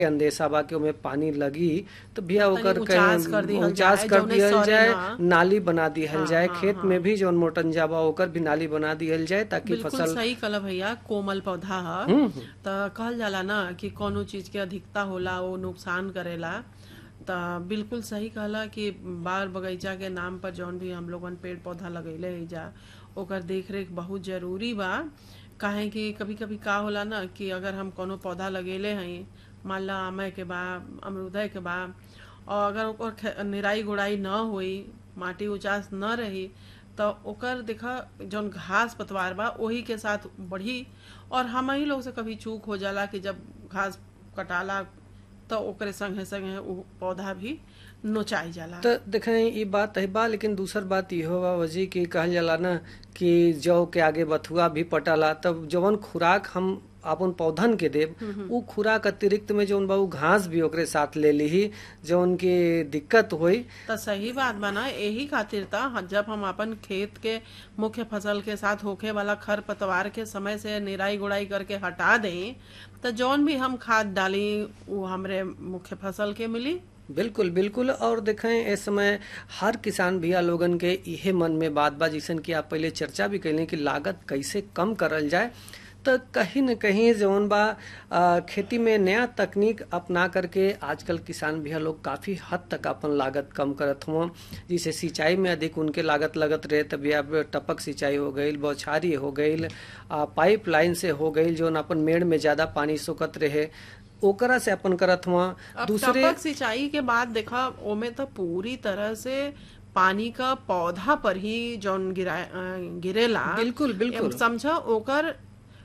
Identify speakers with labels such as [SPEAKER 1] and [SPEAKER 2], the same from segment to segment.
[SPEAKER 1] अंदेशा बा कि ओमे पानी लगी तो भैया
[SPEAKER 2] तनी
[SPEAKER 1] ओकर
[SPEAKER 2] उचास कर दिहल
[SPEAKER 1] उचास
[SPEAKER 2] जाए,
[SPEAKER 1] कर
[SPEAKER 2] जौने
[SPEAKER 1] दिहल
[SPEAKER 2] सड़े
[SPEAKER 1] जाए
[SPEAKER 2] ना।
[SPEAKER 1] नाली बना दिहल
[SPEAKER 2] हाँ,
[SPEAKER 1] जाए
[SPEAKER 2] हाँ,
[SPEAKER 1] खेत
[SPEAKER 2] हाँ।
[SPEAKER 1] में भी जौन मोटंजा बा ओकर भी नाली बना दिहल जाए ताकि
[SPEAKER 2] बिल्कुल
[SPEAKER 1] फसल
[SPEAKER 2] सही कहला भैया कोमल पौधा ह
[SPEAKER 1] हम्म, हम्म।
[SPEAKER 2] त कहल जाला ना कि कोनो चीज के अधिकता होला वो नुकसान करेला त बिल्कुल सही कहला कि बाग बगीचा के नाम पर जौन भी हम लोगन पेड़ पौधा लगैले है जा ओकर देख रेख बहुत जरूरी बा काहे कि कभी कभी का होला ना कि अगर हम कोनो पौधा लगेले हई मान ला आमे के बा अमरूदय के बा और अगर ओकर खे- निराई गुड़ाई न होई माटी उचास न रही तो ओकर देखा जौन घास पतवार बा ओही के साथ बढ़ी और हम ही लोग से कभी चूक हो जाला कि जब घास कटाला तो ओकरे संगे संगे उ पौधा भी नोचाई जाला
[SPEAKER 1] तो देखें ई बात है बा लेकिन दूसर बात इहो बा वजी कि कहल जाला ना कि जौ के आगे बथुआ भी पटाला तब जवन खुराक हम अपन पौधन के देब उ खुराक अतिरिक्त में जौन बा उ घास भी ओकरे साथ ले लीही जौन की दिक्कत होई
[SPEAKER 2] तो सही बात बा ना यही खातिर था ह- जब हम अपन खेत के मुख्य फसल के साथ होखे वाला खर पतवार के समय से निराई गुड़ाई करके हटा दें तो जौन भी हम खाद डाली वो हमरे मुख्य फसल के मिली
[SPEAKER 1] बिल्कुल बिल्कुल और देखें इस समय हर किसान भैया लोगन के इहे मन में बात बा जैसन कि आप पहले चर्चा भी कैले कि लागत कैसे कम करल जाए तो कहीं न कहीं जौन बा आ, खेती में नया तकनीक अपना करके आजकल किसान भैया लोग काफी हद तक अपन लागत कम करत हुआ जैसे सिंचाई में अधिक उनके लागत लगत रहे तभी अब टपक सिंचाई हो गई बौछारी हो गई पाइप लाइन से हो गई जौन अपन मेड़ में ज्यादा पानी सोकत रहे ओकरा से अपन करत हुआ
[SPEAKER 2] अब
[SPEAKER 1] दूसरे
[SPEAKER 2] टपक सिंचाई के बाद देखा ओमे तो पूरी तरह से पानी का पौधा पर ही जौन गिरा अ, गिरेला
[SPEAKER 1] बिल्कुल, बिल्कुल।
[SPEAKER 2] एम समझा ओकर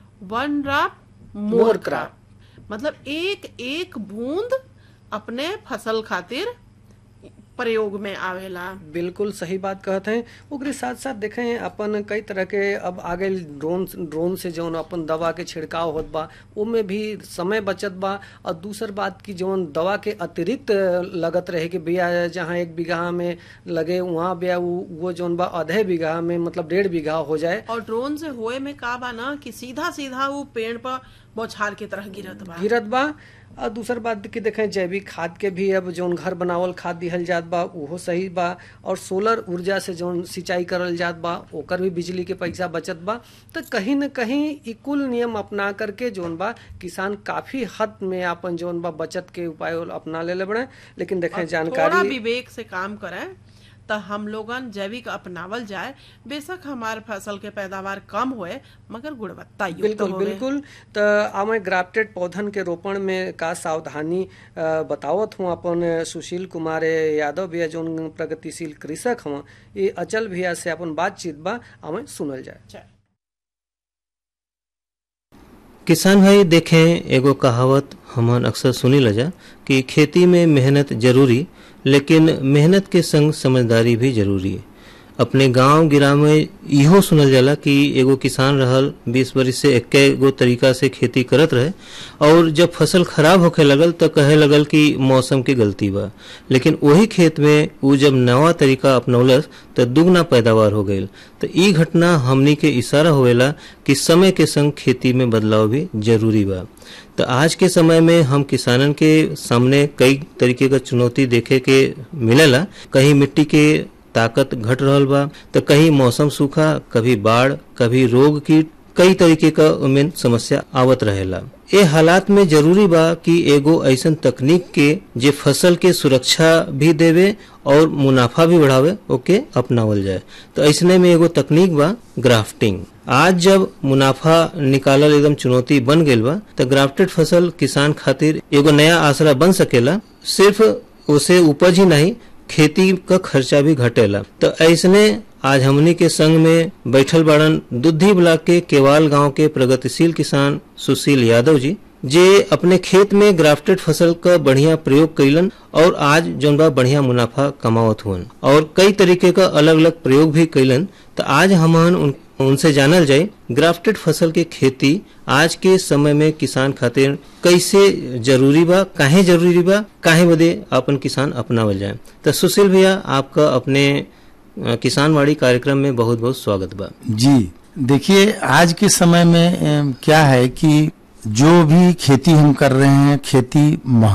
[SPEAKER 2] one drop
[SPEAKER 1] more
[SPEAKER 2] more
[SPEAKER 1] crop.
[SPEAKER 2] Crop मतलब एक एक बूंद अपने फसल खातिर प्रयोग में आवेला
[SPEAKER 1] बिल्कुल सही बात कहते हैं ओकरे साथ साथ देखें अपन कई तरह के अब आगे ड्रोन ड्रोन से जौन अपन दवा के छिड़काव होत बा ओमे भी समय बचत बा और दूसर बात की जौन दवा के अतिरिक्त लगत रहे कि भैया जहाँ एक बीघा में लगे वहाँ भैया वो वो जौन बा आधे बीघा में मतलब डेढ़ बीघा हो जाए
[SPEAKER 2] और ड्रोन से होए में का बा ना कि सीधा सीधा वो पेड़ पर बौछार की तरह गिरत बा
[SPEAKER 1] गिरत बा और दूसर बात की देखें जैविक खाद के भी अब जौन घर बनावल खाद दिहल जात बा उहो सही बा और सोलर ऊर्जा से जौन सिंचाई करल जात बा ओकर भी बिजली के पैसा बचत बा तो कहीं न कहीं ई कुल नियम अपना करके जौन बा किसान काफी हद में अपन जौन बा बचत के उपाय अपना ले बड़े लेकिन देखें
[SPEAKER 2] थोड़ा
[SPEAKER 1] जानकारी
[SPEAKER 2] विवेक से काम करें तो हम लोगन जैविक अपनावल जाए बेशक हमार फसल के पैदावार कम होए मगर गुणवत्ता युक्त
[SPEAKER 1] बिल्कुल
[SPEAKER 2] होवे
[SPEAKER 1] बिल्कुल तो हमें ग्राफ्टेड पौधन के रोपण में का सावधानी अ, बतावत हूँ अपन सुशील कुमार यादव भैया जो प्रगतिशील कृषक हूँ ये अचल भैया से अपन बातचीत बा हमें सुनल जाए
[SPEAKER 2] अच्छा।
[SPEAKER 3] किसान भाई देखें एगो कहावत हमन अक्सर सुनी लजा कि खेती में मेहनत जरूरी लेकिन मेहनत के संग समझदारी भी जरूरी है अपने गांव गिराव में इहो सुनल जाला कि एगो किसान रहल बीस बरिस से एक्के गो तरीका से खेती करत रहे और जब फसल खराब होखे लगल तो कहे लगल कि मौसम की गलती बा लेकिन वही खेत में उ जब नवा तरीका अपनौलस तो दुगना पैदावार हो गईल तो ई घटना हमनी के इशारा होवेला कि समय के संग खेती में बदलाव भी जरूरी बा तो आज के समय में हम किसानन के सामने कई तरीके का चुनौती देखे के मिलेला कहीं मिट्टी के ताकत घट रहल बा तो कहीं मौसम सूखा कभी बाढ़ कभी रोग कीट कई तरीके का उमें समस्या आवत रहेला ए हालात में जरूरी बा कि एगो ऐसन तकनीक के जे फसल के सुरक्षा भी देवे और मुनाफा भी बढ़ावे ओके अपनावल जाए तो ऐसने में एगो तकनीक बा ग्राफ्टिंग आज जब मुनाफा निकालल एकदम चुनौती बन गईल बा तो ग्राफ्टेड फसल किसान खातिर एगो नया आसरा बन सकेला सिर्फ उसे उपज ही नहीं खेती का खर्चा भी घटेला तो ऐसने आज हमनी के संग में बैठल बाड़न दुधी ब्लॉक के केवाल गांव के प्रगतिशील किसान सुशील यादव जी जे अपने खेत में ग्राफ्टेड फसल का बढ़िया प्रयोग कैलन और आज जौन बा बढ़िया मुनाफा कमावत हुअन और कई तरीके का अलग अलग प्रयोग भी कैलन तो आज हमन उन, उनसे जानल जाए ग्राफ्टेड फसल के खेती आज के समय में किसान खातिर कैसे जरूरी बा काहे जरूरी बा काहे बदे अपन किसान अपनावल जाए तो सुशील भैया आपका अपने अ, किसानवाड़ी कार्यक्रम में बहुत बहुत स्वागत बा
[SPEAKER 4] जी देखिए आज के समय में अम, क्या है कि जो भी खेती हम कर रहे हैं खेती